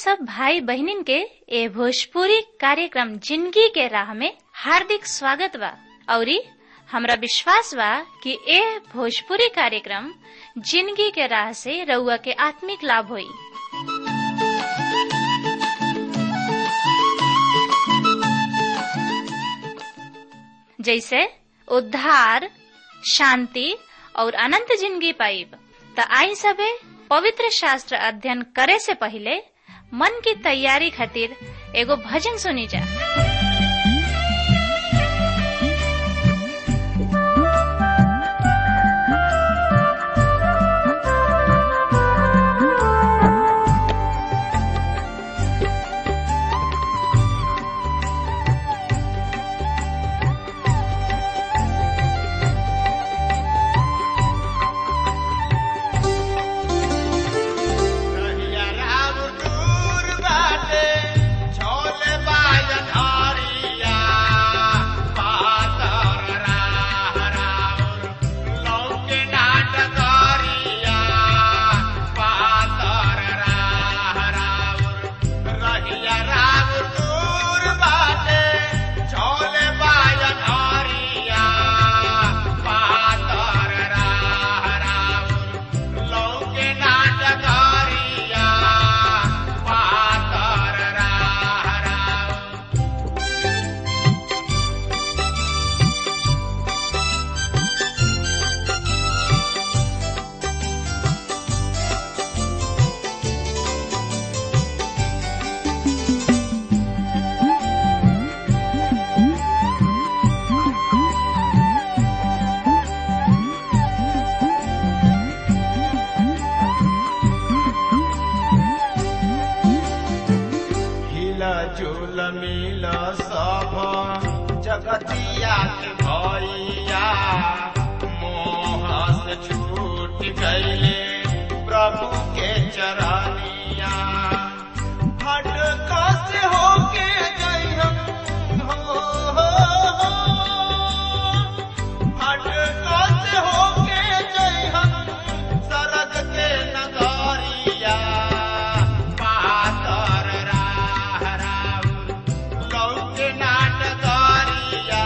सब भाई बहनिन के ए भोजपुरी कार्यक्रम जिंदगी के राह में हार्दिक स्वागत बा औरी हमरा विश्वास बा कि ए भोजपुरी कार्यक्रम जिंदगी के राह से रउआ के आत्मिक लाभ होई जैसे उद्धार शांति और अनंत जिंदगी पाइब त आई सबे पवित्र शास्त्र अध्ययन करे से पहले मन की तैयारी खातिर एगो भजन सुनी जा कहिया राम दूर बाटे, छोले बाजन हरिया, पातर राह राउर, लौके नाट करिया, पातर राह राउर। रहिया राम दूर बाटे, छोले बाजन हरिया, पातर राह राउर, लौके नाटकारिया पातर राह राउर। हिला झूल मिल सब जगतिया के भैया मोह से छूट गईले प्रभु के चरनिया हट कस होके गई हम हो, हो, हो। हट कस होके गई हम सरग के नगरिया पातर राह राउर लौके नाटकरिया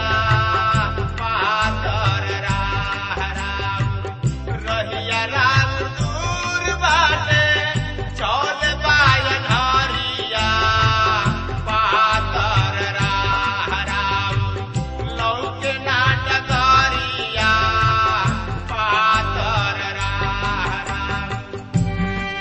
पातर राह राउर रहिया राम दूर बाटे चल बायन हरिया पातर राह राउर लौके नाटकरिया पातर राह राउर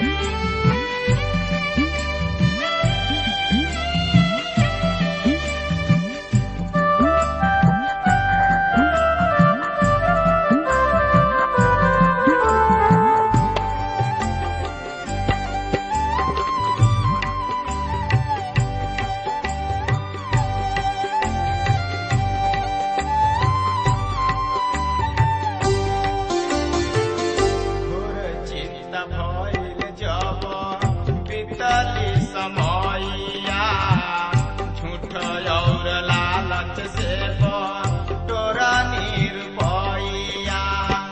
घोर चिंता भइल जब बीतली समयया झूठ और लालच से तोरा निर्भया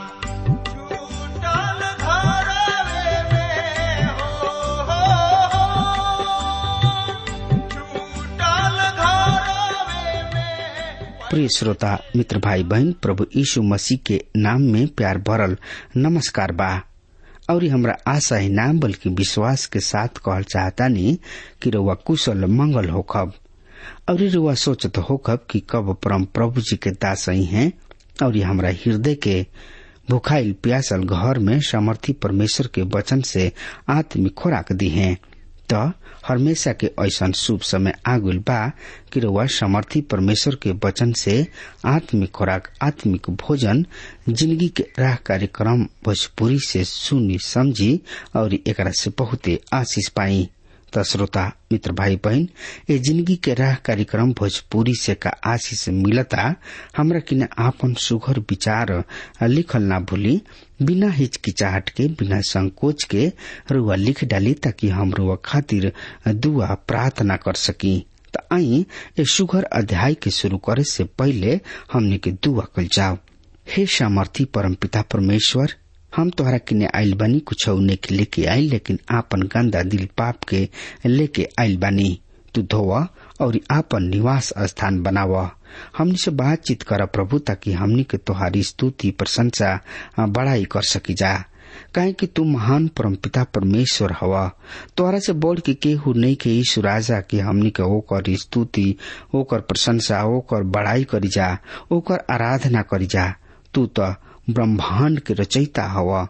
छूटल घरवे में हो, हो, हो। छूटल घरवे में प्रिय श्रोता मित्र भाई बहन प्रभु यीशु मसीह के नाम में प्यार भरल नमस्कार बा और हमरा आशा ही नाम बल्कि विश्वास के साथ कहल चाहतानी कि रउआ कुशल मंगल होखब और रउआ सोचत होखब कि कब परम प्रभु जी के दास ही हैं और ये हमरा हृदय के भुखाइल प्यासल घर में समर्थी परमेश्वर के वचन से आत्मिक खोराक दी हैं त हमेशा के ऐसन शुभ समय आगुल बा कि रउआ समर्थी परमेश्वर के वचन से आत्मिक खुराक आत्मिक भोजन जिंदगी के राह कार्यक्रम भोजपुरी से सुनी समझी और एकरा से बहुते आशीष पाई त श्रोता मित्र भाई बहन ए जिंदगी के राह कार्यक्रम भोजपुरी से का आशीष मिलता हमरा किने आपन सुघर विचार लिखल ना भूली बिना हिचकिचाहट के बिना संकोच के रुआ लिख डाली ताकि हम रुआ खातिर दुआ प्रार्थना कर सकी त आई ए सुघर अध्याय के शुरू करे से पहले हमने के दुआ कल जाओ हे सामर्थी परमपिता परमेश्वर हम तोहरा किने आइल बानी कुछ के लेके आइल लेकिन आपन गंदा दिल पाप के लेके आइल बानी तू धोवा और आपन निवास स्थान बनाव हमनी से बातचीत कर प्रभु ताकि हमनी के तोहारी स्तुति प्रशंसा बड़ाई कर सकी जा काहे कि तू महान परमपिता परमेश्वर हवा तोहरा से बढ़ के केहू नहीं के ईश्वर राजा के हमनी के ओकर स्तुति ओकर प्रशंसा ओकर बड़ाई करी जा ओकर आराधना करी जा तू तो ब्रह्मांड के रचयिता हवा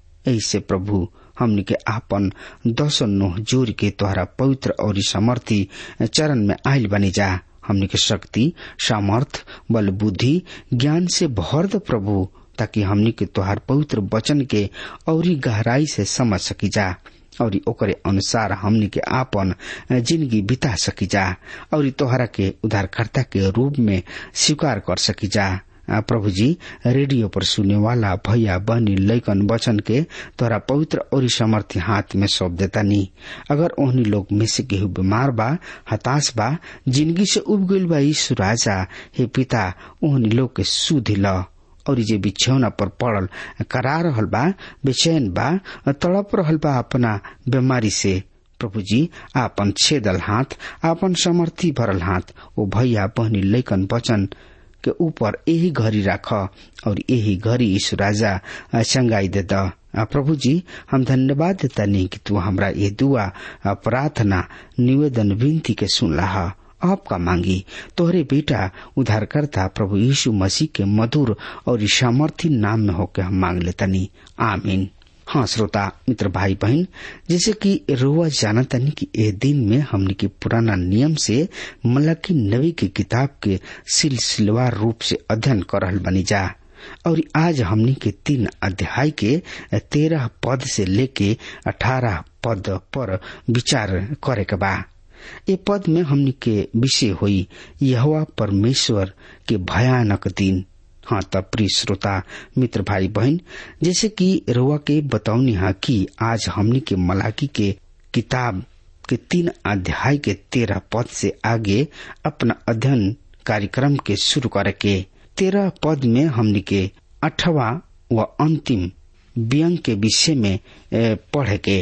ऐसे प्रभु हमनी के आपन दस नोह जोर के तोहरा पवित्र और समर्थी चरण में आयल बनी जा हमनी के शक्ति सामर्थ बल बुद्धि ज्ञान से भर द प्रभु ताकि हमनी के तोहार पवित्र वचन के औरी गहराई से समझ सकी जा और ओकरे अनुसार हमनी के आपन जिंदगी बिता सकी जा और तोहरा के उद्धारकर्ता के रूप में स्वीकार कर सकी जा प्रभु जी रेडियो पर सुने वाला भैया बहनी लैकन वचन के तोरा पवित्र और समर्थी हाथ में सौंप देता नी अगर ओहनी लोग में से केहू बीमार बा हताश बा जिंदगी से उब गईल बा यीशु राजा हे पिता ओहनी लोग के सुधि ल और जे बिछौना पर पड़ल करा रहल बा बेचैन बा तड़प रहल बा अपना बीमारी से प्रभु जी आपन छेदल हाथ आपन समर्थी भरल हाथ ओ भैया बहनी लैकन वचन के ऊपर यही घड़ी राख और यही घड़ी ईश्व राजा चंगाई दे द प्रभु जी हम धन्यवाद देता नहीं कि तू हमरा ये दुआ प्रार्थना निवेदन विनती के सुन रहा आपका मांगी तोहरे बेटा उधारकर्ता प्रभु यीशु मसीह के मधुर और सामर्थी नाम में होकर हम मांग लेतनी आमीन हाँ श्रोता मित्र भाई बहन जैसे कि रोआ जानतनी कि ए दिन में हमने के पुराना नियम से मलकी नबी की किताब के सिलसिलेवार रूप से अध्ययन कर रहल बनी जा और आज हमने के तीन अध्याय के तेरह पद से लेके अठारह पद पर विचार करे के बा ये पद में हमने के विषय हुई यह परमेश्वर के भयानक दिन हाँ तब प्रिय श्रोता मित्र भाई बहन जैसे कि रुआ के बतौनी है कि आज हमने के मलाकी के किताब के तीन अध्याय के तेरह पद से आगे अपना अध्ययन कार्यक्रम के शुरू करे के तेरह पद में हमने के अठवा व अंतिम व्यंग के विषय में पढ़े के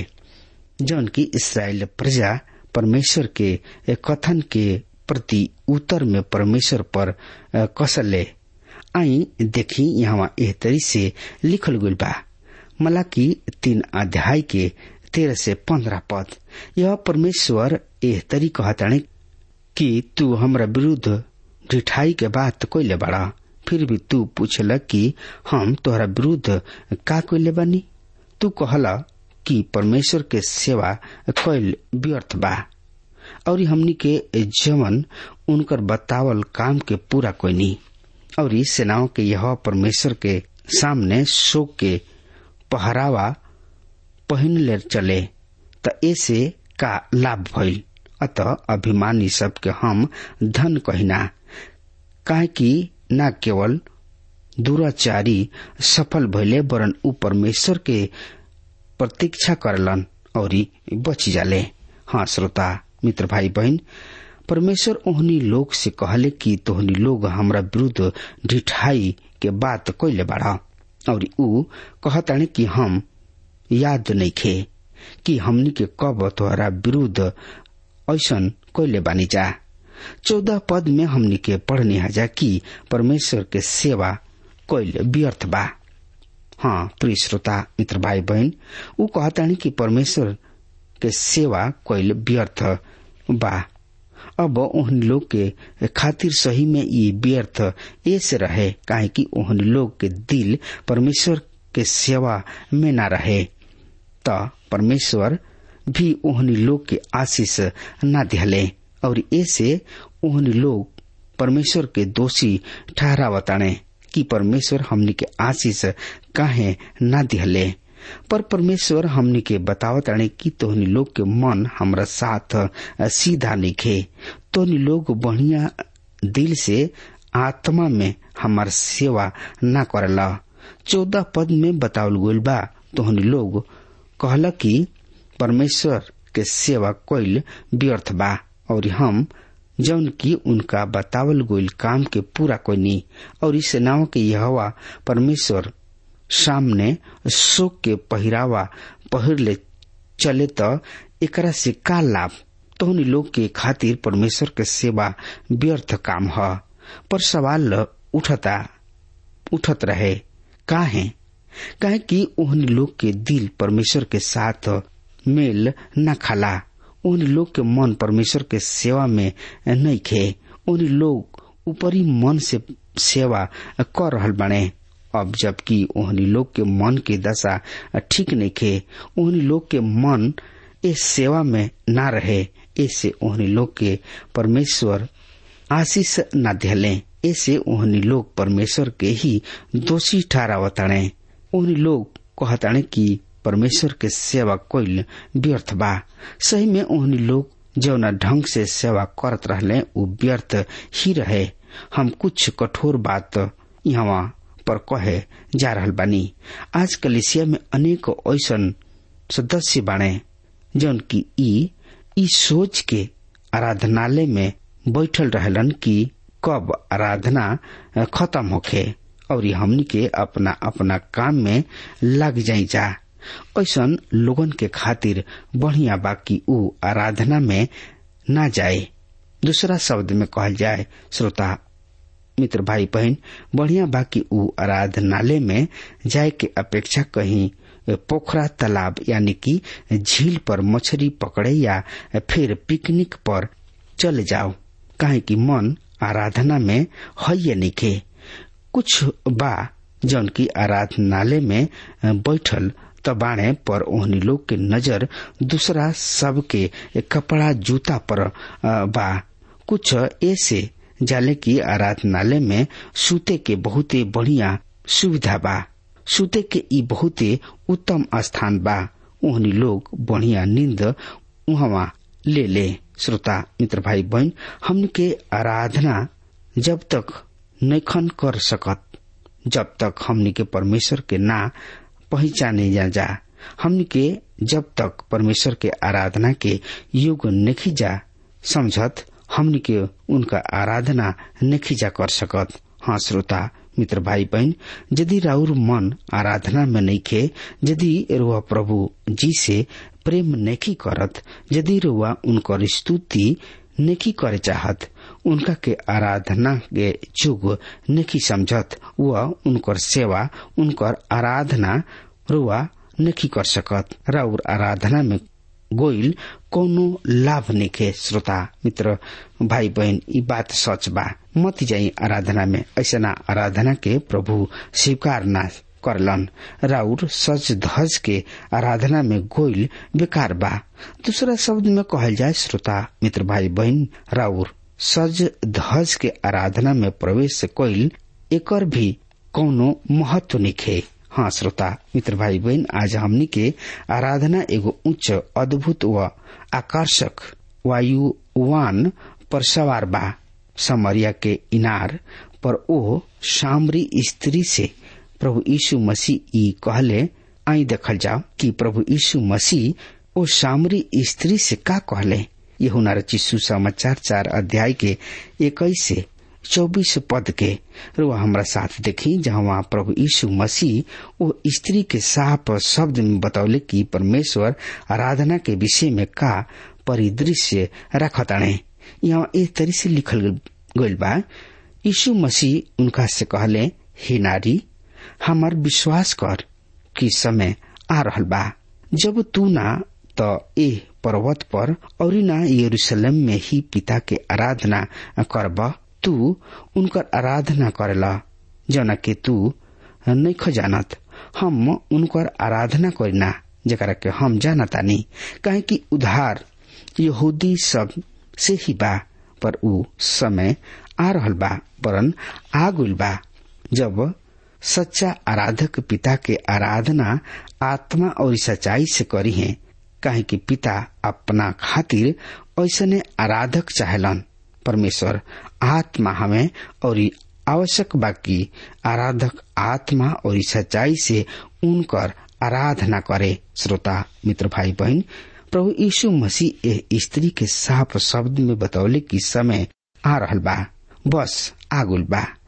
जौन की इसराइल प्रजा परमेश्वर के कथन के प्रति उत्तर में परमेश्वर पर कसले आई देखी यहाँ एह तरी से लिखल गई बा मलाकी तीन अध्याय के तेरह से पंद्रह पद यह परमेश्वर एह तरी कहताने कि तू हमरा विरुद्ध ढिठाई के बात कोइले बड़ा फिर भी तू पूछल कि हम तोहरा विरुद्ध का कोइले बानी तू कहला कि परमेश्वर के सेवा कैल व्यर्थ बा और हमनी के जवन उनकर बतावल काम के पूरा कोई नहीं और इस सेनाओं के यह परमेश्वर के सामने शोक के पहरावा पहन ले चले त ऐसे का लाभ भइल अतः अभिमानी सबके हम धन कहिना काहे कि न केवल दुराचारी सफल भइले वरन ऊ परमेश्वर के प्रतीक्षा करलन और बच जाले हाँ श्रोता मित्र भाई बहन परमेश्वर ओहनी लोग से कहले कि तोहनी लोग हमरा विरुद्ध ढिठाई के बात कैले बाड़ा और ऊ कहताने कि हम याद नहीं खे कि हमनी के कब तोहरा विरुद्ध ऐसन कैले बानी जा चौदह पद में हमनी के पढ़ने हजा कि परमेश्वर के सेवा कैल व्यर्थ बा हाँ प्रिय श्रोता मित्र भाई बहन ऊ कहतानी कि परमेश्वर के सेवा कैल व्यर्थ बा अब ओहन लोग के खातिर सही में ये व्यर्थ ऐसे रहे काहे कि ओहन लोग के दिल परमेश्वर के सेवा में न रहे त परमेश्वर भी ओहनी लोग के आशीष न दिहले और ऐसे ओहनी लोग परमेश्वर के दोषी ठहरावताने कि परमेश्वर हमनी के आशीष काहे न दिहले पर परमेश्वर हमनी के बतावत अणे कि तोहनी लोग के मन हमरा साथ सीधा निखे तोहनी लोग बढ़िया दिल से आत्मा में हमार सेवा न करला चौदह पद में बतावल गईल बा तोहनी लोग कहला कि परमेश्वर के सेवा कैल व्यर्थ बा और हम जौन की उनका बतावल गोइल काम के पूरा कोनी और इस नाव के यहवा परमेश्वर सामने शोक के पहिरावा पहिर ले चले त एकरा से का लाभ तोहनी लोग के खातिर परमेश्वर के सेवा व्यर्थ काम ह पर सवाल उठता उठत रहे काहे काहे कि ओहनी लोग के दिल परमेश्वर के साथ मेल न खाला ओहनी लोग के मन परमेश्वर के सेवा में नहीं खे ओहनी लोग ऊपरी मन से सेवा कर रहल बने अब जबकि ओहनी लोग के मन के दशा ठीक नहीं खे ओहनी लोग के मन इस सेवा में ना रहे ऐसे ओहनी लोग के परमेश्वर आशीष न दिले ऐसे ओहनी लोग परमेश्वर के ही दोषी ठहरावताणे ओहनी लोग कहताणे कि परमेश्वर के सेवा कोइल व्यर्थ बा सही में ओहनी लोग जौना ढंग से सेवा करत रहले उ व्यर्थ ही रहे हम कुछ कठोर बात यहाँ पर कहे जा रहल बानी आज कलिसिया में अनेक ऐसन सदस्य बाणे जौन की ई ई सोच के आराधनालय में बैठल रहलन कि कब आराधना खत्म होखे और हमनी के अपना अपना काम में लग जाई जा ऐसन लोगन के खातिर बढ़िया बाकी ऊ आराधना में ना जाए दूसरा शब्द में कहल जाए श्रोता मित्र भाई बहन बढ़िया बाकी ऊ आराधनालय में जाए के अपेक्षा कहीं पोखरा तालाब यानी कि झील पर मछली पकड़े या फिर पिकनिक पर चले जाओ काहे कि मन आराधना में है या निके कुछ बा जौन की आराधनालय में बैठल तबाणे पर ओहनी लोग के नजर दूसरा सब के कपड़ा जूता पर बा कुछ ऐसे जाले की आराधनालय में सूते के बहुते बढ़िया सुविधा बा सूते के ई बहुते उत्तम स्थान बा ओहनी लोग बढ़िया नींद उहवा ले ले श्रोता मित्र भाई बहन हमन के आराधना जब तक नैखन कर सकत जब तक हमनी के परमेश्वर के ना पहचाने जा जा हमनी के जब तक परमेश्वर के आराधना के युग नहीं जा समझत हमनी के उनका आराधना नहीं जा कर सकत हाँ श्रोता मित्र भाई बहन यदि राउर मन आराधना में नहीं खे यदि रुआ प्रभु जी से प्रेम नहीं करत यदि रुआ उनकर स्तुति नेकी करे चाहत उनका के आराधना के जुग नेकी समझत व उनकर सेवा उनकर आराधना रुआ नेकी कर सकत राउर आराधना में गोइल कोनो लाभ निके श्रोता मित्र भाई बहन ई बात सच बा मत जाई आराधना में ऐसा आराधना के प्रभु स्वीकार ना करलन राउर सच धज के आराधना में गोइल बेकार बा दूसरा शब्द में कहल जाए श्रोता मित्र भाई बहन राउर सज धज के आराधना में प्रवेश कोइल एकर भी कौनो महत्व निखे हाँ श्रोता मित्र भाई बहन आज हमनी के आराधना एगो उच्च अद्भुत व आकर्षक वायुवान पर सवार बा समरिया के इनार पर ओ सामरी स्त्री से प्रभु यीशु मसीह ई कहले आई देखल जाओ कि प्रभु यीशु मसीह ओ सामरी स्त्री से का कहले ये हुनार चिस्सू समाचार चार अध्याय के इक्कीस से चौबीस पद के रुआ हमारा साथ देखी जहाँ प्रभु यीशु मसीह वो स्त्री के साफ शब्द में बतौले कि परमेश्वर आराधना के विषय में का परिदृश्य रखताणे यहाँ एक तरह से लिखल गईल बा यीशु मसीह उनका से कहले हे नारी हमार विश्वास कर कि समय आ रहल बा जब तू ना तो ए पर्वत पर और ना यरूशलेम में ही पिता के आराधना करब तू उनकर आराधना करेला जना के तू नहीं जानत हम उनकर आराधना करीना जरा के हम जानतानी काहे कि उधार यहूदी सब से ही बा पर उ समय आ रहल बा परन आ गइल बा जब सच्चा आराधक पिता के आराधना आत्मा और सच्चाई से करी है काहे कि पिता अपना खातिर ऐसने आराधक चाहेलन परमेश्वर आत्मा हमें और आवश्यक बाकी आराधक आत्मा और सच्चाई से उनकर आराधना करे श्रोता मित्र भाई बहन प्रभु यीशु मसीह ए स्त्री के साफ शब्द में बतौले कि समय आ रहल बा बस आगुल बा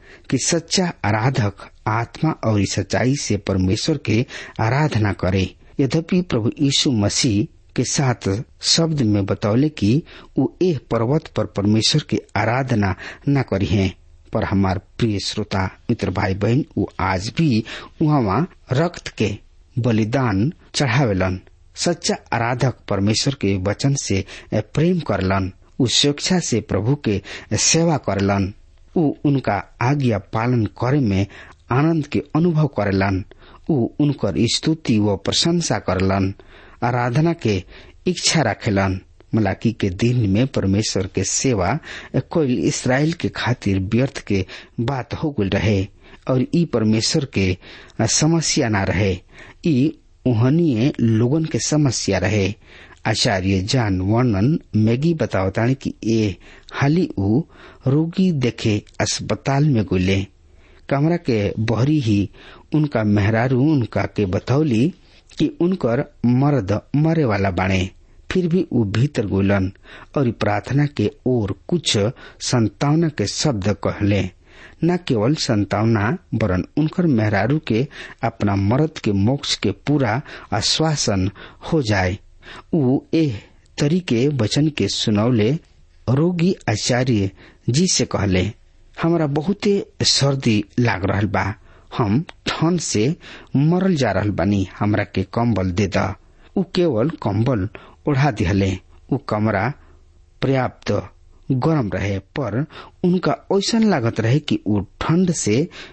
कि सच्चा आराधक आत्मा और सच्चाई से परमेश्वर के आराधना करे यद्यपि प्रभु यीशु मसीह के साथ शब्द में बतौले कि वो एह पर्वत पर परमेश्वर की आराधना न करी है पर हमार प्रिय श्रोता मित्र भाई बहन वो आज भी वहाँ रक्त के बलिदान चढ़ावेलन सच्चा आराधक परमेश्वर के वचन से प्रेम करलन उ स्वेच्छा से प्रभु के सेवा करलन उ उनका आज्ञा पालन करे में आनंद के अनुभव करेलन उ उनकर स्तुति व प्रशंसा करलन आराधना के इच्छा रखेलन मलाकी के दिन में परमेश्वर के सेवा कोई इसराइल के खातिर व्यर्थ के बात हो गल रहे और ई परमेश्वर के समस्या न रहे ई उहनीय लोगन के समस्या रहे आचार्य जान वर्णन मैगी बतावतानी कि ए हाली ऊ रोगी देखे अस्पताल में गुले कमरा के बहरी ही उनका मेहरारू उनका के बतौली कि उनकर मर्द मरे वाला बाणे फिर भी वो भीतर गोलन और प्रार्थना के ओर कुछ संतावना के शब्द कहले न केवल संतावना वरन उनकर मेहरारू के अपना मर्द के मोक्ष के पूरा आश्वासन हो जाए उ एह तरीके वचन के सुनौले रोगी आचार्य जी से कहले हमरा बहुते सर्दी लाग रहल बा हम ठंड से मरल जा रहल बानी हमरा के कंबल दे दा उ केवल कंबल ओढ़ा दिहले उ कमरा पर्याप्त गरम रहे पर उनका ऐसा लागत रहे कि उ ठंड से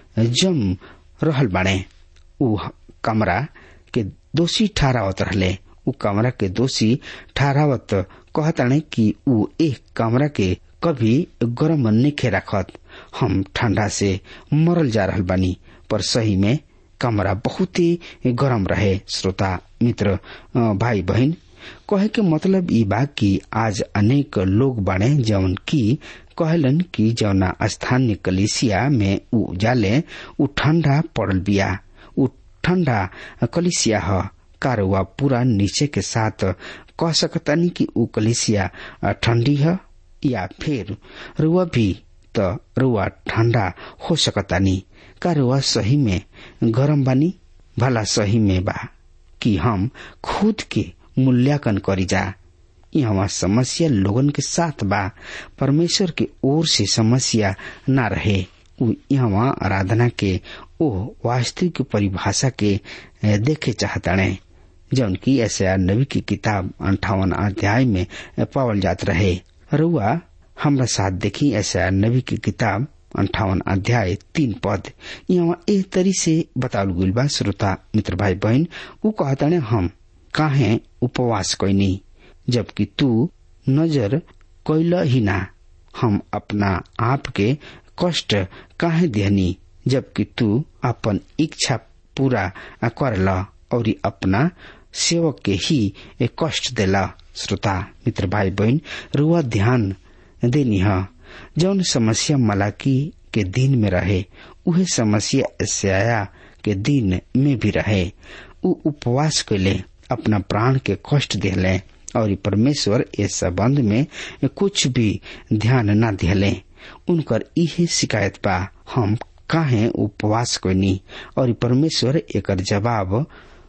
जम रहल बाणे उ कमरा के दोषी ठहरावत रहले उ कमरा के दोषी ठहरावत कहताने कि उ एक कमरा के कभी गरम निखे रखत हम ठंडा से मरल जा रहल बानी पर सही में कमरा बहुत ही गरम रहे श्रोता मित्र भाई बहन कहे के मतलब ई बा कि आज अनेक लोग बाड़े जौन की कहलन कि जौना स्थानीय कलिसिया में उ जाले उ ठंडा पड़ल बिया उ ठंडा कलिसिया ह कारवा पूरा नीचे के साथ कह सकतानी कि उ कलिसिया ठंडी है या फिर रुआ भी त रुआ ठंडा हो सकतानी का रुआ सही में गरम बानी भला सही में बा कि हम खुद के मूल्यांकन करी जा यहाँ समस्या लोगन के साथ बा परमेश्वर के ओर से समस्या न रहे उ यहाँ आराधना के ओ वास्तविक परिभाषा के देखे चाहताणे जौन की ऐसा नबी की किताब अंठावन अध्याय में पावल जात रहे रुआ हमरा साथ देखी ऐसा नबी की किताब अंठावन अध्याय तीन पद यहाँ ए तरी से बतावल गुल बा श्रोता मित्र भाई बहन उ कहताने हम काहे उपवास कैनी जबकि तू नजर कैल ही ना हम अपना आप के कष्ट काहे देहनी जबकि तू अपन इच्छा पूरा करल और अपना सेवक के ही एक कष्ट देला श्रोता मित्र भाई बहन रुआ ध्यान देनी है जौन समस्या मलाकी के दिन में रहे उहे समस्या एशिया के दिन में भी रहे उ उपवास कैले अपना प्राण के कष्ट दिले और परमेश्वर इस संबंध में कुछ भी ध्यान न दिले उनकर इहे शिकायत बा हम काहे उपवास कैनी और परमेश्वर एक जवाब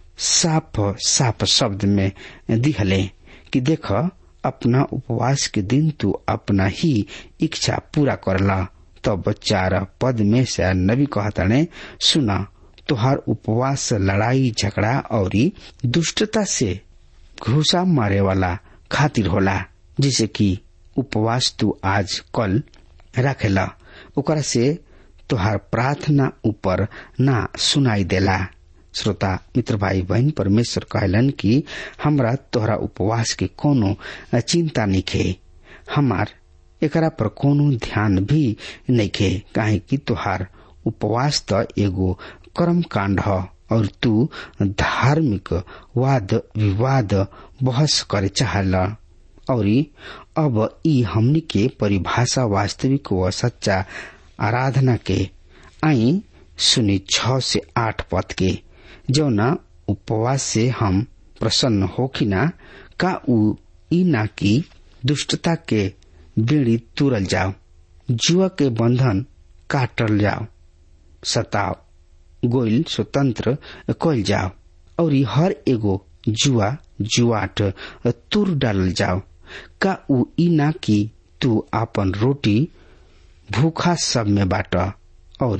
साफ साफ शब्द में दिहले कि देख अपना उपवास के दिन तू अपना ही इच्छा पूरा करला तब चार पद में से नबी कहतने सुना तुहार उपवास लड़ाई झगड़ा और दुष्टता से घुसा मारे वाला खातिर होला जिसे कि उपवास तू आज कल रखेला ओकरा से तुहार प्रार्थना ऊपर ना सुनाई देला श्रोता मित्र भाई बहन परमेश्वर कहलन कि हमरा तोहरा उपवास के कोनो चिंता निखे हमार एकरा पर कोनो ध्यान भी नइखे काहे कि तोहार उपवास त एगो कर्म कांड ह और तू धार्मिक वाद विवाद बहस करे चाहल और अब ई हमनी के परिभाषा वास्तविक व सच्चा आराधना के आई सुनी छ से आठ पद के जौना उपवास से हम प्रसन्न होखिना का उ ई ना कि दुष्टता के बेड़ी तुरल जाओ जुआ के बंधन काटल जाओ सताव गोइल स्वतंत्र कल जाओ और ई हर एगो जुआ जुआट तुर डालल जाओ का उ ई ना कि तू आपन रोटी भूखा सब में बाट और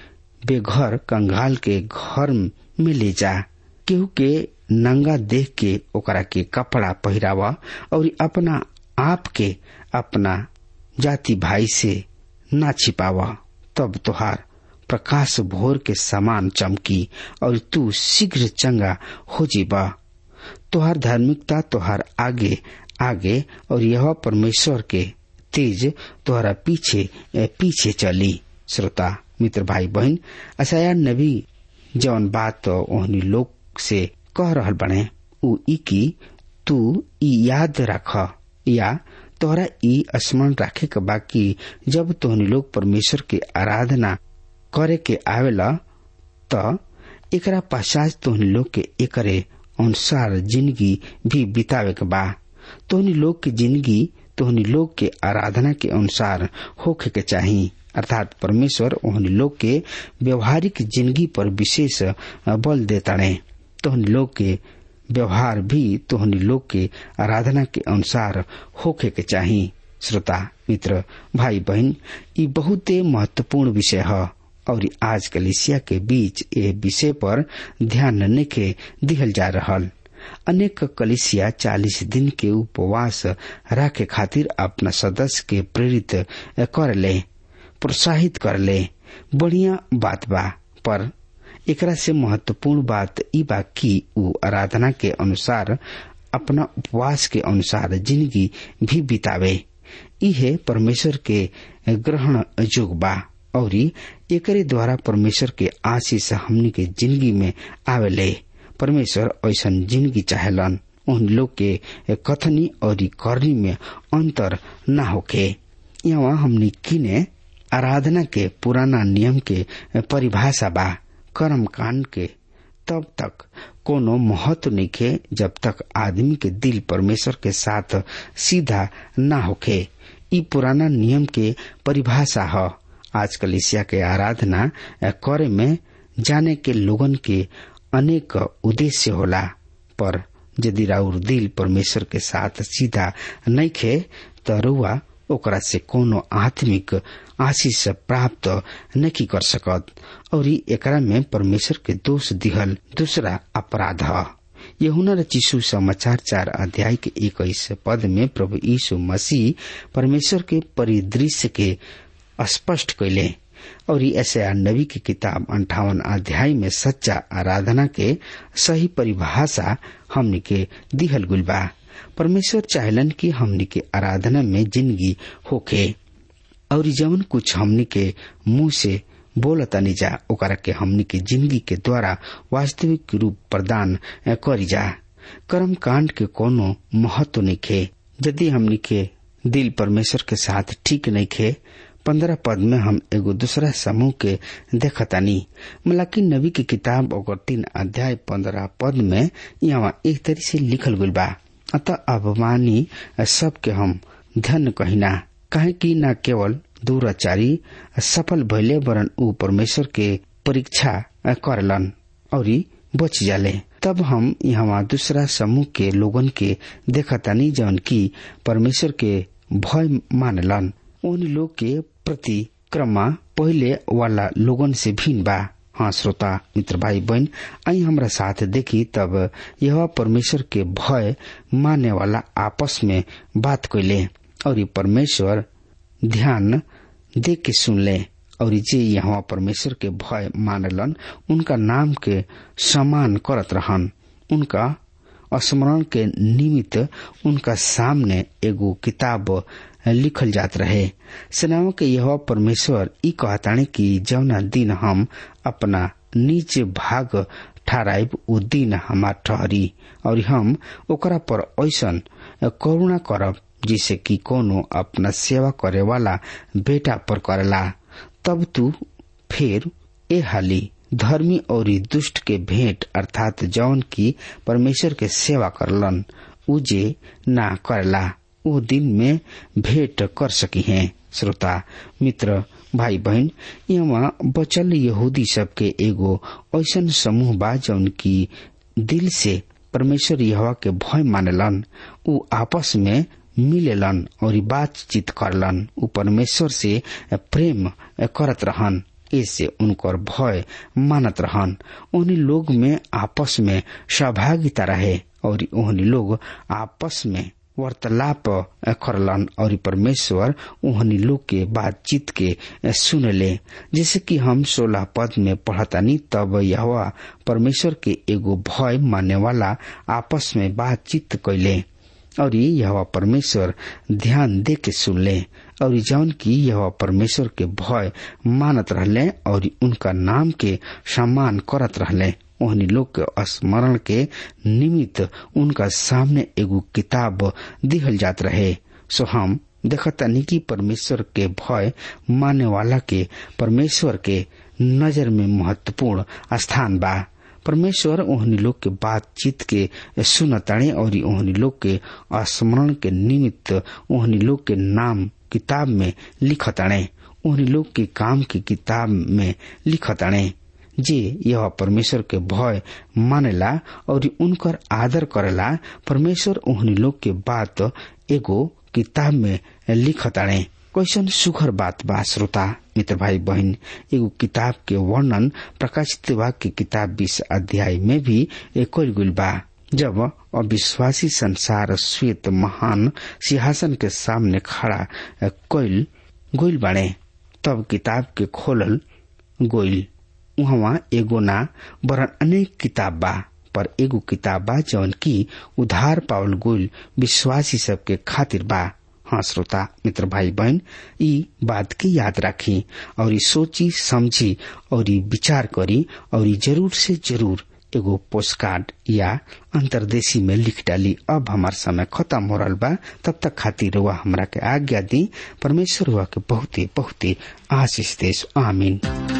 बेघर कंगाल के घर में ले जा केहू के नंगा देख के ओकरा के कपड़ा पहिरावा और अपना आप के अपना जाति भाई से ना छिपावा तब तोहार प्रकाश भोर के समान चमकी और तू शीघ्र चंगा हो जीबा तोहार धार्मिकता तोहार आगे आगे और यह परमेश्वर के तेज तोहरा पीछे पीछे चली श्रोता मित्र भाई बहन असाया नबी जौन बात तो ओहनी लोग से कह रहल बने उ ई की तू ई याद रख या तोहरा ई स्मरण रखे के बाकी जब तोहनी लोग परमेश्वर के आराधना करे के आवेला त एकरा पश्चात तोहनी लोग के एकरे अनुसार जिंदगी भी बितावे के बा तोहनी लोग के जिंदगी तोहनी लोग के आराधना के अनुसार होखे के चाही अर्थात परमेश्वर ओहनी लोग के व्यवहारिक जिंदगी पर विशेष बल देताड़े तोहनी लोग के व्यवहार भी तोहनी लोग के आराधना के अनुसार होखे के चाही श्रोता मित्र भाई बहन ये बहुत महत्वपूर्ण विषय है और आज कलिसिया के बीच ये विषय पर ध्यान नखे दिहल जा रहल अनेक कलिसिया चालीस दिन के उपवास रखे खातिर अपना सदस्य के प्रेरित कर ले प्रोत्साहित कर ले बढ़िया बात बा पर एकरा से महत्वपूर्ण बात ई बा कि उ आराधना के अनुसार अपना उपवास के अनुसार जिंदगी भी बितावे इहे परमेश्वर के ग्रहण जोग बा और एकरे द्वारा परमेश्वर के आशीष हमनी के जिंदगी में आवेले परमेश्वर ऐसा जिंदगी चाहेलन उन लोग के कथनी और करनी में अंतर न होके यहाँ हमनी किने आराधना के पुराना नियम के परिभाषा बा कर्म कांड के तब तक कोनो महत्व नहीं खे जब तक आदमी के दिल परमेश्वर के साथ सीधा न होखे ई पुराना नियम के परिभाषा है आजकल ईसिया के आराधना करे में जाने के लोगन के अनेक उद्देश्य होला पर यदि राउर दिल परमेश्वर के साथ सीधा नहीं खे तो रुआ ओकरा से कोनो आत्मिक आशीष प्राप्त नहीं कर सकत और एकरा में परमेश्वर के दोष दिहल दूसरा अपराध है यहुना रचिसु समाचार चार अध्याय के इक्कीस पद में प्रभु यीशु मसीह परमेश्वर के परिदृश्य के स्पष्ट कैले और ऐसे नबी की किताब अंठावन अध्याय में सच्चा आराधना के सही परिभाषा हमने के दिहल गुल बा परमेश्वर चाहलन की हमने के आराधना में जिंदगी होखे और जवन कुछ हमने के मुंह से बोलतानी जा ओकरा के हमनी के जिंदगी के द्वारा वास्तविक रूप प्रदान करी जा कर्म कांड के कोनो महत्व नहीं खे यदि हमनी के दिल परमेश्वर के साथ ठीक नहीं खे पंद्रह पद में हम एगो दूसरा समूह के देखतानी मलाकी नबी की किताब और तीन अध्याय पंद्रह पद में यहाँ एक तरह से लिखल गई बा अतः अभिमानी सबके हम धन कहिना काहे कि न केवल दूराचारी सफल भैले वरन ऊ परमेश्वर के परीक्षा करलन और बच जाले तब हम यहाँ दूसरा समूह के लोगन के देखतानी जौन की परमेश्वर के भय मानलन उन लोग के प्रति क्रम पहले वाला लोगन से भिन्न बा हाँ श्रोता मित्र भाई बहन आई हमारा साथ देखी तब यह परमेश्वर के भय माने वाला आपस में बात कैले और परमेश्वर ध्यान दे के सुन ले और जे यहाँ परमेश्वर के भय मानलन उनका नाम के सम्मान करत रहन उनका स्मरण के निमित्त उनका सामने एगो किताब लिखल जात रहे सेनाओं के यह परमेश्वर ई कहताने कि जौना दिन हम अपना नीचे भाग ठहराइब उ दिन हमार ठहरी और हम ओकरा पर ऐसन करुणा करब जिसे कि कोनो अपना सेवा करे वाला बेटा पर करेला तब तू फिर ए हाली धर्मी और दुष्ट के भेंट अर्थात जौन की परमेश्वर के सेवा करलन उजे ना करला वो दिन में भेंट कर सकी हैं श्रोता मित्र भाई बहन यहाँ बचल यहूदी सबके एगो ऐसन समूह बा जौन की दिल से परमेश्वर यहवा के भय मानेलन उ आपस में मिलेलन और बातचीत करलन उ परमेश्वर से प्रेम करत रहन इससे उनकर भय मानत रहन उन्हीं लोग में आपस में सहभागिता रहे और उन्हीं लोग आपस में वार्तालाप करलन और परमेश्वर उहनी लोग के बातचीत के सुनले जैसे कि हम सोलह पद में पढ़तानी तब यह परमेश्वर के एगो भय मानने वाला आपस में बातचीत कैले और यह परमेश्वर ध्यान दे के सुनले और जौन की यह परमेश्वर के भय मानत रहले और उनका नाम के सम्मान करत रहले ओहनी लोग के स्मरण के निमित्त उनका सामने एगो किताब दिहल जात रहे सो हम देखतानी कि परमेश्वर के भय माने वाला के परमेश्वर के नजर में महत्वपूर्ण स्थान बा परमेश्वर ओहनी लोग के बातचीत के सुनताणे और ओहनी लोग के स्मरण के निमित्त ओहनी लोग के नाम किताब में लिखताणे ओहनी लोग के काम की किताब में लिखताणे जे यह परमेश्वर के भय मानेला और उनकर आदर करेला परमेश्वर ओहनी लोग के बात एगो किताब में लिखताणे कैसन सुखर बात बा श्रोता मित्र भाई बहन एगो किताब के वर्णन प्रकाशित वाक्य किताब बीस अध्याय में भी एक गुल बा जब अविश्वासी संसार श्वेत महान सिंहासन के सामने खड़ा कोयल गोइल बाड़े तब किताब के खोलल गोइल वहाँ एगो ना बरन अनेक किताब बा पर एगो किताब बा जौन की उधार पावल गोइल विश्वासी सबके खातिर बा हाँ श्रोता मित्र भाई बहन ई बात की याद रखी और ई सोची समझी और ई विचार करी और ई जरूर से जरूर एगो पोस्ट कार्ड या अंतरदेशी में लिख डाली अब हमार समय खत्म हो रहा बा तब तक खातिर हुआ हमरा के आज्ञा दी परमेश्वर हुआ के बहुते बहुते आशीष देश आमीन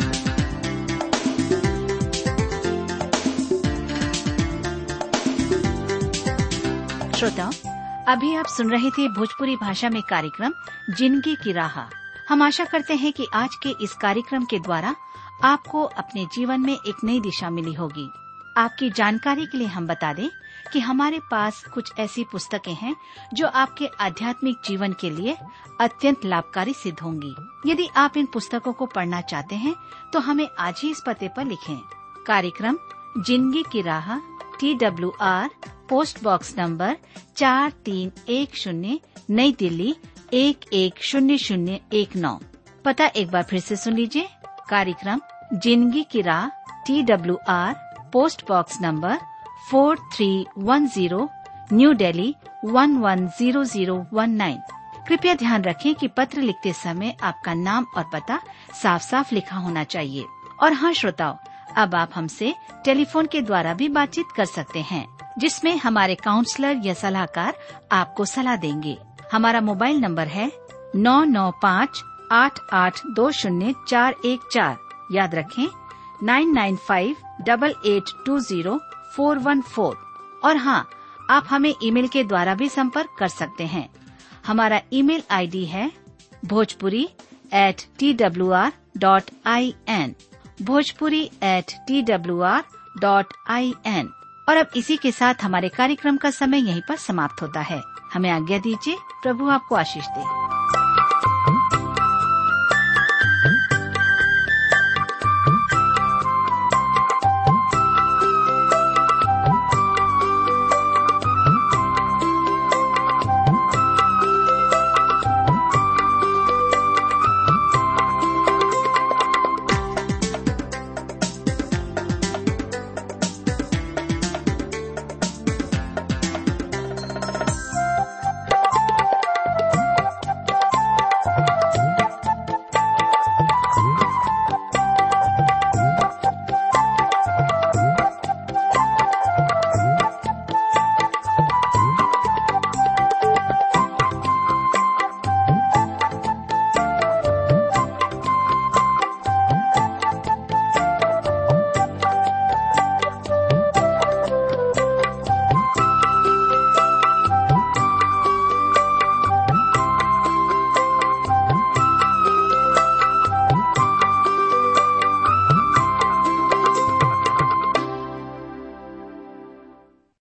श्रोताओं अभी आप सुन रहे थे भोजपुरी भाषा में कार्यक्रम जिंदगी की राह हम आशा करते हैं कि आज के इस कार्यक्रम के द्वारा आपको अपने जीवन में एक नई दिशा मिली होगी आपकी जानकारी के लिए हम बता दें कि हमारे पास कुछ ऐसी पुस्तकें हैं जो आपके आध्यात्मिक जीवन के लिए अत्यंत लाभकारी सिद्ध होंगी यदि आप इन पुस्तकों को पढ़ना चाहते हैं तो हमें आज ही इस पते पर लिखें कार्यक्रम जिंदगी की राह T W R post box number चार तीन एक शून्य नई दिल्ली एक एक शून्य शून्य एक नौ पता एक बार फिर से सुन लीजिए कार्यक्रम जिंदगी की राह T W R post box number four three one zero New Delhi one one zero zero one nine कृपया ध्यान रखें कि पत्र लिखते समय आपका नाम और पता साफ साफ लिखा होना चाहिए और हाँ श्रोताओं अब आप हमसे टेलीफोन के द्वारा भी बातचीत कर सकते हैं जिसमें हमारे काउंसलर या सलाहकार आपको सलाह देंगे हमारा मोबाइल नंबर है नौ नौ पाँच आठ आठ दो शून्य चार एक चार याद रखें nine nine five double eight two zero four one four और हाँ आप हमें ईमेल के द्वारा भी संपर्क कर सकते हैं हमारा ईमेल आईडी है Bhojpuri at T W R dot I N Bhojpuri at T W R dot I N और अब इसी के साथ हमारे कार्यक्रम का समय यहीं पर समाप्त होता है हमें आज्ञा दीजिए प्रभु आपको आशीष दे